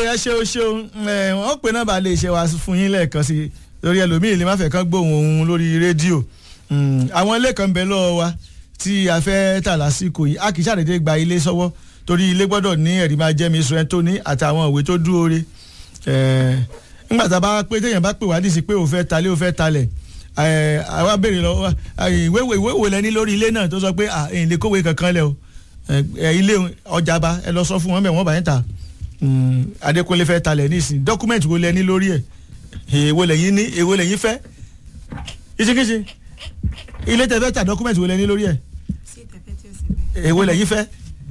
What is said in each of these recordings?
ẹ ṣeun ṣeun ẹ wọn pe nọ́mbà lè ṣe wá fún yín lẹ́ẹ̀kan sí i lórí ẹlòmíì lè má fẹ́ kán gbóhùn ohun lórí rédíò Mm, àwọn ilé kan bẹ lọ́wọ́ wa tí a fẹ́ tà lásìkò yìí a kì í ṣàdédé gba ilé sọ́wọ́ torí ilé gbọ́dọ̀ ní ẹ̀rí máa jẹ́ mi sùn tó ní àtàwọn ìwé tó dúró re nígbà tá a bá pé téèyàn bá pè wá dì sí pé ò fẹ́ talé ò fẹ́ talẹ̀ ẹ, àwa béèrè lọ́wọ́ ìwé ìwé ìwé lẹ́ni lórí ilé náà tó sọ pé à èyí lè kówé kankan lẹ o ẹ, ẹ, ilé ọjà bá ẹ lọ sọ fún wọn bẹ́ẹ̀ wọ́n bá yẹn ta Mm, Adékúnlé fẹ́ talẹ̀ nísìnyí dọ́kúmẹ̀ntì wo lẹ́ni lórí ẹ̀ èwo lẹ́yìn ní èwo lẹ́yìn fẹ́ ìṣekíṣe ilé tẹ fẹ́ ta dọ́kúmẹ̀ntì wo lẹ́ni lórí ẹ̀ sí ìtẹ̀fẹ́ tí ó sì bẹ́ẹ̀. èwo lẹ́yìn fẹ́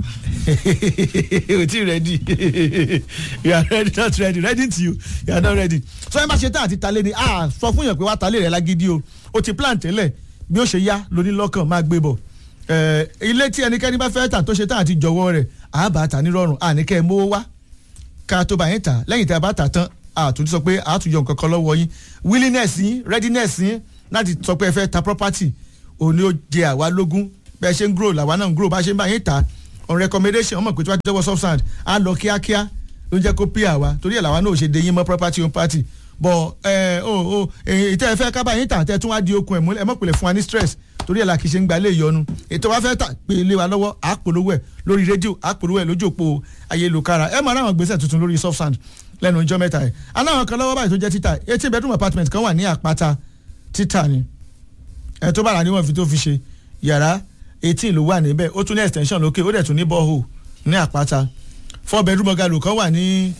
o ti ready you are ready not ready ready to you you are not ready so ẹ má ṣe tán àti talé ni ah sọ fún yàn pé wàá talé rẹ lágídí o o ti plan tẹ́lẹ̀ bí ó ṣe yá lóní lọ́kàn máa gbé bọ̀ Eh, ilé tí ẹnikẹ́ni bá fẹ́ tà tó ṣe tán àti jọ̀wọ́ rẹ̀ àbá tà nírọ̀rùn àníkẹ́ ẹ mówó wá ká tó bá yín tà lẹ́yìn tí a bá tà tán àtúntò sọ pé àtúnyọ nǹkan kan lọ́wọ́ yín willingness yín readiness yín láti sọ pé ẹ fẹ́ ta property òun ni ó jẹ àwa lógún bẹ́ẹ̀ ṣe ń grow làwa náà ń grow bá ṣe ń bá yín tà on recommendation ọmọ pé tí wọ́n ti tẹ́wọ́ substand á lọ kíákíá ló ń jẹ́ kó pí àwa torí ẹ̀ làwa náà ò ṣe de yín mọ́ property on party bọ̀ ẹ o o ìtẹ́ ẹ fẹ́ ká bá yín tà tẹ́ tún wá di okun ẹ̀ múlẹ̀ ẹ mọ̀ pèlè fún wa ní stress torí ẹ̀ la kì í ṣe ń gba ilé ìyọnu ètò wa fẹ́ tà pé ilé wa lọ́wọ́ àpolówó ẹ̀ lórí rédíò àpolówó ẹ̀ lójú òpó ayélujára ẹ mọ̀ aráwọn gbèsè tuntun lórí soft sand lẹ́nu ìjọ mẹ́ta ẹ̀ aláwọn kan lọ́wọ́ báyìí tó jẹ́ títà eighteen bedroom apartment kan wà ní àpáta títà ni ẹ tó bára níwọ̀n fi tó fi ṣe yàrá eighteen ló wà níbẹ̀ ó tún ní extension lókè ó dẹ̀ tún ní borehole ní àpáta four bedroom bungalow kan wà ní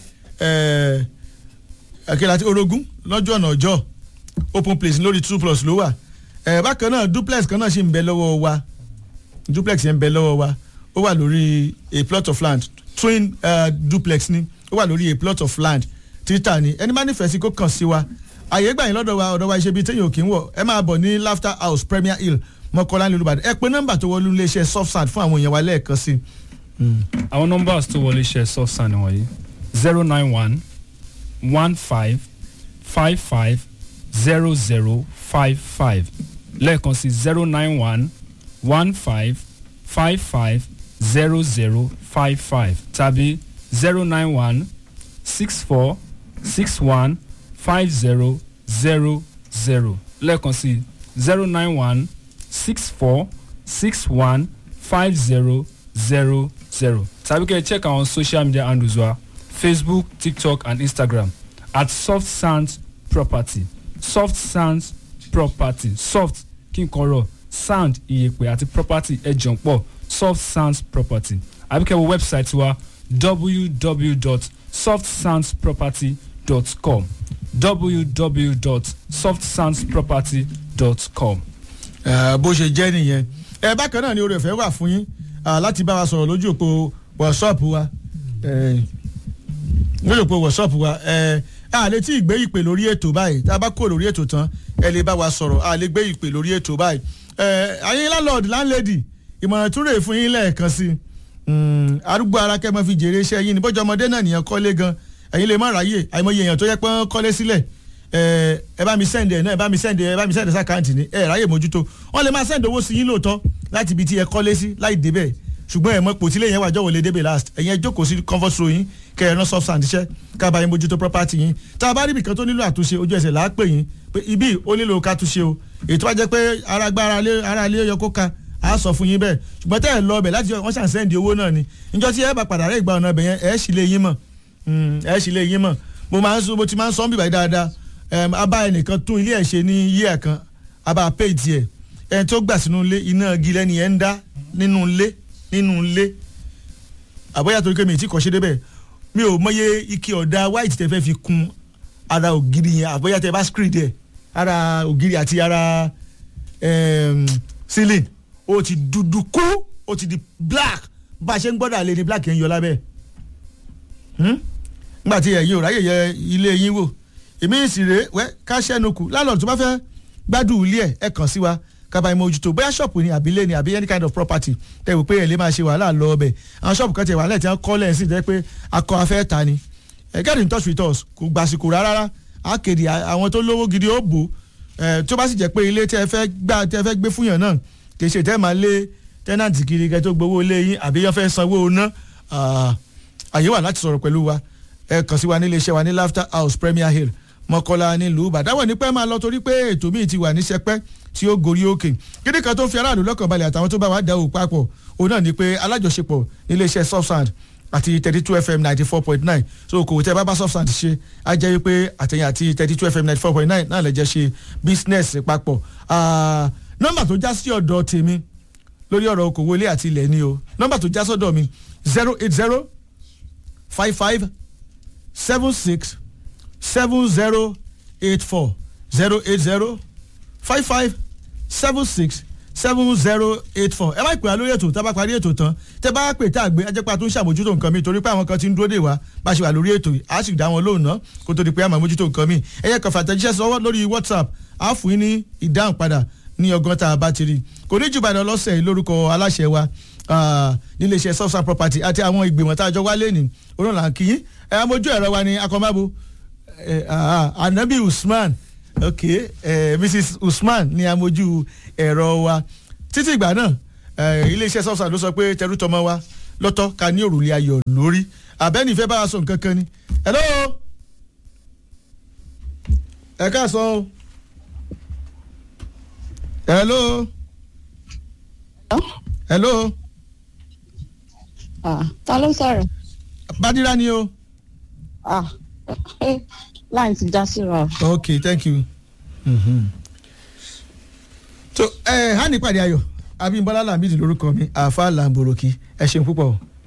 ẹ̀ẹ́dẹ̀kẹ́lá tí orogún lọ́jọ́ ọ̀nà ọjọ́ open place lórí two plus ló wà ẹ̀ bákan náà duplex kan náà ṣì ń bẹ lọ́wọ́ wa duplex yẹn ń bẹ lọ́wọ́ wa ó wà lórí a plot of land twin uh, duplex ni ó wà lórí a plot of land títà ni ẹni máa nífẹ̀ẹ́ sí kó kàn sí wa àyè gbà yín lọ́dọ̀ wa ọ̀dọ̀ wa iṣẹ́ bíi téèyàn ò kí ń wọ̀ ẹ máa bọ̀ ní laughter house premier hill mọ́kànlá ní olùbàdàn ẹ pé nọ́mbà tó wọlé iléeṣẹ́ soft sand fún àwọn èèyàn wa lẹ́ẹ̀kan sí i. àwọn nọ́mbà tó wọlé ṣe soft sand wọ̀nyí zero nine one one five five five zero zero five five lẹ́ẹ̀kan sí zero nine one one five five five zero zero five five tàbí zero nine one six four six one five zero zero zero lẹ́ẹ̀kan sí zero nine one six four six one five zero zero zero tàbí kẹ́ ẹ check àwọn social media handles wa facebook tiktok and instagram at soft sands property soft sands property soft kí n kọrọ sand iyẹ̀pẹ̀ àti property ẹ̀jọ̀ pọ̀ soft sands property àbí kẹ́ ẹ wo website wa www.softsandsproperty.com www.softsandsproperty.com. Eh, bó ṣe jẹ́ nìyẹn ẹ bákan náà ni oore ọ̀fẹ́ wà fún yín ah, láti bá wa sọ̀rọ̀ lójú òpó wọ̀ṣọ́ọ̀pù wa eh, lójú òpó wọ̀ṣọ́ọ̀pù wa eh, a lè tí ì gbé ìpè lórí ètò báyìí tá a bá kó lórí ètò tán ẹ lè bá wa sọ̀rọ̀ a lè gbé ìpè lórí ètò báyìí Eh, ayé landlord landlady ìmọ̀ràn tún rè fún yín lẹ́ẹ̀kan sí i arúgbó ara kẹ́ mọ́ fi jèrè iṣẹ́ yín ní bọ́jọ́ ọmọdé náà nìyẹn kọ́lé gan ẹ̀yin lè má ráyè àìmọye èèyàn tó yẹ pé wọ́n kọ́lé sílẹ̀ ẹ ẹ bá mi send ẹ náà ẹ bá mi send ẹ bá mi send ẹ sàkáǹtì ni ẹ ráyè mójútó wọ́n lè máa send owó sí yín lóòótọ́ láti ibi tí ẹ kọ́lé sí láì débẹ̀ ṣùgbọ́n ẹ mọ̀ pò tí lè yẹn wà jọ̀wọ́ lè débẹ̀ last ẹ̀yin ẹ jókòó sí comfort row yín kẹ ẹ rán soft sand iṣẹ́ ká bá yín mójútó property yín tá a bá rí ibìkan tó nílò àtúnṣe ojú ẹsẹ̀ là á pè yín pé ibi ó nílò ká túnṣe o èyí tó bá jẹ́ pé ara gbá ara lé ara lé yọ kó ka a sọ fún yín bẹ́ẹ̀ ṣùgbọ́n tẹ́ ẹ lọ ọbẹ̀ láti wọ́n ṣàn sẹ́ndì owó náà ni níjọ́ tí ẹ bá padà rẹ̀ ìgbà ọ̀nà ọbẹ̀ yẹn ẹ sì lè yín mọ̀ ẹ sì lè yín mọ̀ mo máa ń sọ mo ti máa ń sọ ń bìbà yìí dáadáa ẹm, a bá ẹnìkan tún ilé ẹ̀ ṣe ní yíyà kan a bá pay tiẹ̀ ẹni tó gbà sínú ilé iná igi lẹ́ni ẹ̀ ń dá nínú ilé nínú ilé àbọ̀yà torí pé mi ì tí kọ́ ṣe débẹ̀ mi ò mọye ike ọ̀dà white tẹ fẹ́ fi kun ara ògiri yẹn àbọ̀yà tẹ bá screen dẹ̀ ara ògiri àti ara ẹm, ceiling ó ti dúdú kú ó ti di black bá a ṣe ń gbọ́dọ̀ àlè ni black yẹn ń yọ lábẹ́ Hmm? nígbà tí ẹ̀yin ò ráyè yẹ ilé yín wò èmi sì rèé wẹ́ ká ṣẹ́nu kù lálọ́ọ̀dù tó bá fẹ́ gbádùn ilé ẹ̀ ẹ̀ kàn sí wa kaba ìmọ̀ ojútó bóyá ṣọ́ọ̀pù ni àbílẹ̀ ni àbí any kind of property tẹ̀ wò pé ẹ̀ lè máa ṣe wàhálà lọ ọbẹ̀ àwọn ṣọ́ọ̀pù kan tẹ̀ wàhálà tí wọ́n kọ́ lẹ́yìn sí jẹ́ pé akọ afẹ́ ta ni ẹ̀ get in touch with us kò gbàsìkò rárá á kéde àwọn tó lówó gidi ó bò ẹ̀ tó bá sì jẹ́ pé ilé tẹ́ fẹ́ gbà tẹ́ fẹ́ gbé fúnyàn náà kì í ṣe tẹ́ máa lé tẹ́nàntì kiri kẹ́ tó gbowó lé yín àbí yọ́n fẹ́ sanwó ná àyè wà láti sọ̀rọ̀ pẹ̀lú wa ẹ kàn sí wa nílé iṣẹ́ wa ní laughter house premier hill mọ́kọ́lá nílùú ìbàdàn wọ̀ ní pẹ́ máa lọ torí pé ètò míì ti wà ní sẹpẹ́ tí ó gorí òkè kíni kan tó fi aráàlú lọ́kàn balẹ̀ àtàwọn tó bá wà dáwọ́ papọ̀ òun náà ni pé alájọṣepọ̀ nílé iṣẹ́ subsand àti thirty two fm ninety four point nine so kò tẹ́ bá bá subsand ṣe á jẹ́ wípé àtẹ̀yìn àti thirty two fm ninety four point nine náà lè jẹ́ ṣe business papọ̀ Ah, nọ́mbà tó já sí ọ̀dọ̀ tèmi lórí ọ̀rọ̀ okòwò ilé àti ilẹ̀ ni o nọ́mbà tó já sọ́dọ̀ mi zero eight zero five five seven six seven zero eight four zero eight zero five five seven six seven zero eight four ẹ má pè á lórí ètò tá a bá parí ètò tán tẹ bá pè tá a gbé ajẹ́pá tó ń ṣàmójútó nǹkan mi torí pé àwọn kan ti ń dúró dè wá bá a ṣe wà lórí ètò yìí á sì dá wọn lóhùn ná kó tó di pé a máa mójútó nǹkan mi ẹ yẹ kàn fàtẹ́jíṣẹ́ sọ́wọ́ lórí whatsapp á fún yín ní ìdáhùn padà ní ọgọ́n tá a bá ti rí kò ní jù bàdàn lọ́sẹ̀ yìí lórúkọ aláṣẹ wa ah, níléeṣẹ́ subsan property àti àwọn ìgbìmọ̀ tá a jọ wá lẹ́nìí onílà kí yín ẹ amójú ẹ̀rọ wa ní akọ́mábo eh, ah, anabi usman ok eh, mrs usman ní amójú ẹ̀rọ wa títí ìgbà náà eh, iléeṣẹ́ subsan ló sọ pé tẹrútọmọ wa lọ́tọ́ ká ní òrùlé ayọ̀ lórí abẹ́ni ìfẹ́ bá wa sọ nǹkan kan ni hello ẹ káàsán o hello hello Ah, ta ló sọ̀rọ̀? badira ni o Ah, eh, láì ti já síra o. ok thank you. so ẹ hàn nípàdé ayọ̀ abímbọ́lá làmídì lórúkọ mi àáfàá làǹbòròkì ẹ ṣeun púpọ̀.